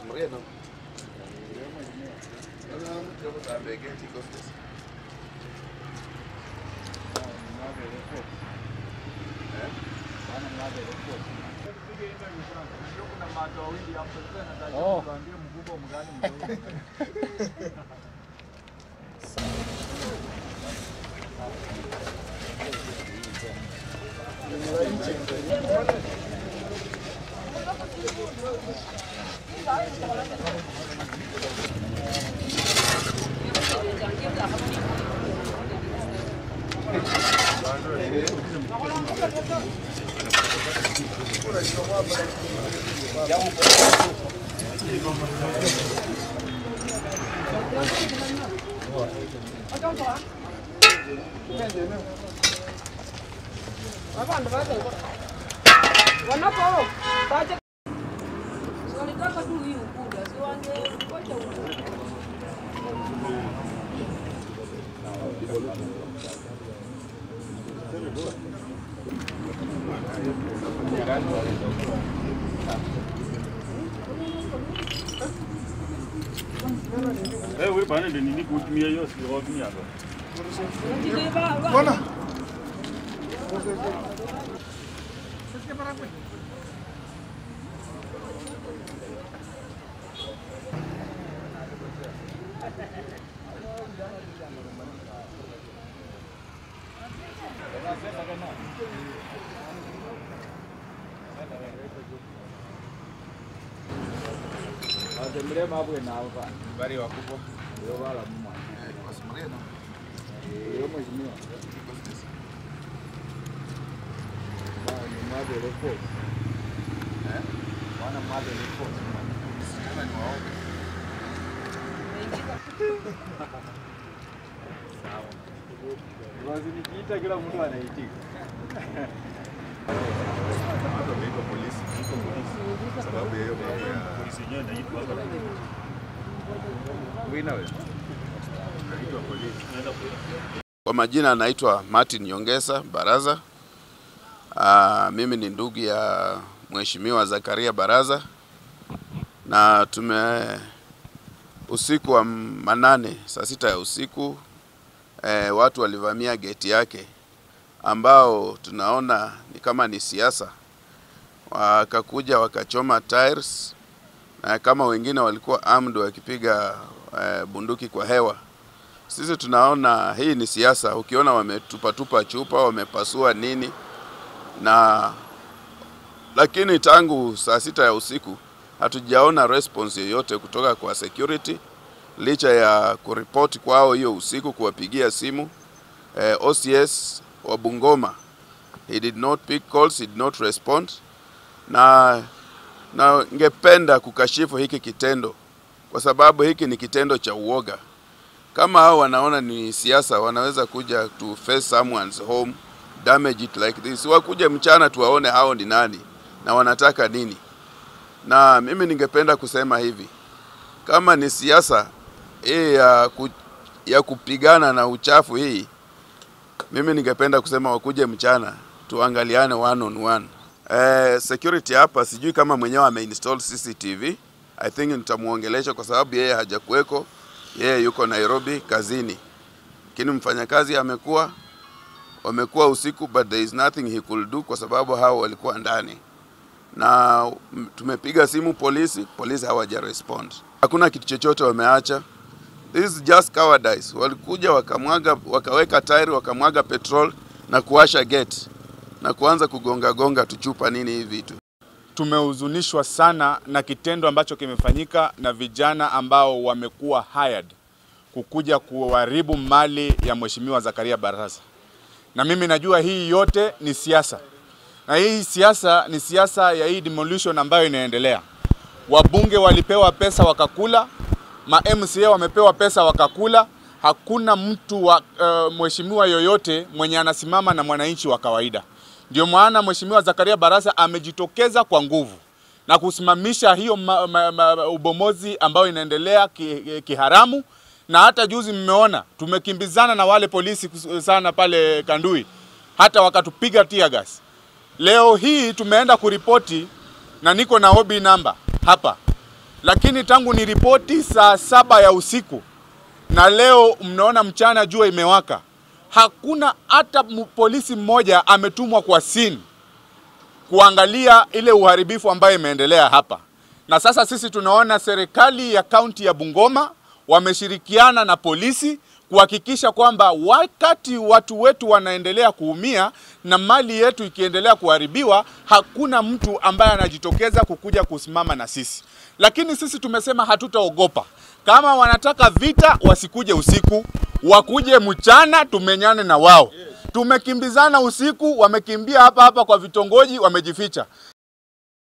Mreno. Begeti Costas. Oh. Wanapo taje walitaka tu hii ukubwa, si wangewacha ukubwa. Eh, wewe bana ndio nini kutumia hiyo sio watumia hapo. Bwana Mrema hapo nao bana. Habari wakubwa. Ndio wala mwa. Eh, kwa Mreno. Ndio mheshimiwa. Costas. Bana ni mwaje report. Eh? Bana mwaje report. Sijana ni waombe. Basi nikiita kila mtu anaitika. Watu wameitwa polisi. Kwa sababu ya hiyo mambo ya Polisi yenyewe inaitwa hapa. Wina wewe. Naitwa polisi. Tunaenda kwa Kwa majina anaitwa Martin Nyongesa Baraza. Aa, mimi ni ndugu ya Mheshimiwa Zakaria Baraza na tume usiku wa manane saa sita ya usiku e, watu walivamia geti yake ambao tunaona ni kama ni siasa, wakakuja wakachoma tires na kama wengine walikuwa armed wakipiga e, bunduki kwa hewa. Sisi tunaona hii ni siasa. Ukiona wametupatupa chupa, wamepasua nini na lakini tangu saa sita ya usiku hatujaona response yoyote kutoka kwa security, licha ya kuripoti kwao hiyo usiku, kuwapigia simu eh, OCS wa Bungoma, he did not pick calls, he did not respond, na na ngependa kukashifu hiki kitendo kwa sababu hiki ni kitendo cha uoga kama hao wanaona ni siasa, wanaweza kuja to face someone's home damage it like this. Wakuje mchana tuwaone hao ni nani na wanataka nini. Na mimi ningependa kusema hivi, kama ni siasa hii ya, ku, ya kupigana na uchafu hii, mimi ningependa kusema wakuje mchana tuangaliane one on one. Eh, security hapa sijui kama mwenyewe ameinstall CCTV. I think nitamuongelesha kwa sababu yeye hajakuweko yeye yuko Nairobi kazini, lakini mfanyakazi amekuwa wamekuwa usiku, but there is nothing he could do kwa sababu hao walikuwa ndani, na m- tumepiga simu polisi, polisi hawaja respond, hakuna kitu chochote wameacha. This is just cowardice. Walikuja wakamwaga, wakaweka tairi, wakamwaga petrol na kuwasha gate na kuanza kugonga gonga tuchupa nini hivi vitu. Tumehuzunishwa sana na kitendo ambacho kimefanyika na vijana ambao wamekuwa hired kukuja kuharibu mali ya Mheshimiwa Zakaria Baraza, na mimi najua hii yote ni siasa, na hii siasa ni siasa ya hii demolition ambayo inaendelea. Wabunge walipewa pesa wakakula, ma MCA wamepewa pesa wakakula. Hakuna mtu wa uh, mheshimiwa yoyote mwenye anasimama na mwananchi wa kawaida. Ndio maana Mheshimiwa Zakaria Barasa amejitokeza kwa nguvu na kusimamisha hiyo ma, ma, ma, ubomozi ambayo inaendelea ki- kiharamu na hata juzi mmeona tumekimbizana na wale polisi kus- sana pale Kandui, hata wakatupiga tear gas. Leo hii tumeenda kuripoti na niko na OB namba hapa lakini tangu ni ripoti saa saba ya usiku na leo mnaona mchana jua imewaka, hakuna hata mu- polisi mmoja ametumwa kwa scene kuangalia ile uharibifu ambayo imeendelea hapa. Na sasa sisi tunaona serikali ya kaunti ya Bungoma wameshirikiana na polisi kuhakikisha kwamba wakati watu wetu wanaendelea kuumia na mali yetu ikiendelea kuharibiwa, hakuna mtu ambaye anajitokeza kukuja kusimama na sisi. Lakini sisi tumesema hatutaogopa. Kama wanataka vita, wasikuje usiku, wakuje mchana, tumenyane na wao. Tumekimbizana usiku, wamekimbia hapa hapa kwa vitongoji, wamejificha.